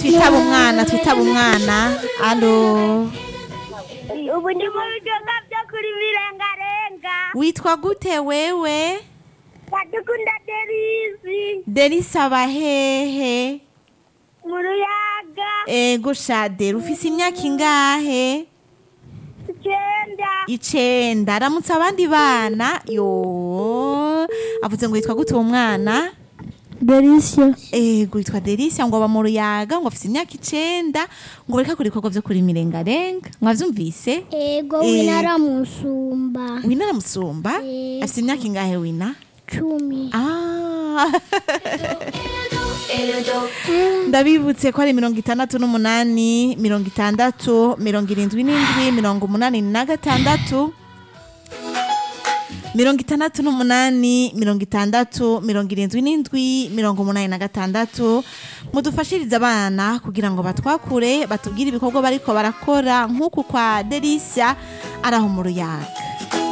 twitaba umwana twitaba umwana alo ubu ndi mu bidoga byo kuri birengarenga witwa gute wewe ndadukunda derisi derisaba hehe mu ruyaga ego shadera ufise imyaka ingahe icyenda icenda aramutse abandi bana yo avuze ngo yitwa gute uwo mwana Delicia. ego yitwa delisia ngo aba mu ruyaga ngo afise imyaka icenda ngo bareka kora ibikorwa vyo kurima irengarenga mwavyumvise Ego Eh. wina aramusumba. wina aramusumba Eh. afise imyaka ingahe wina Cumi. Ah. ndabibutse ko ari mirongo itandatu n'umunani mirongo itandatu mirongo irindwi n'indwi mirongo umunani na gatandatu mirongo itandatu n'umunani mirongo itandatu mirongo irindwi n'indwi mirongo umunani na gatandatu mudufashirize abana kugira ngo batwakure batubwire ibikorwa bariko barakora nk'uku kwa delisia araho mu ruyaga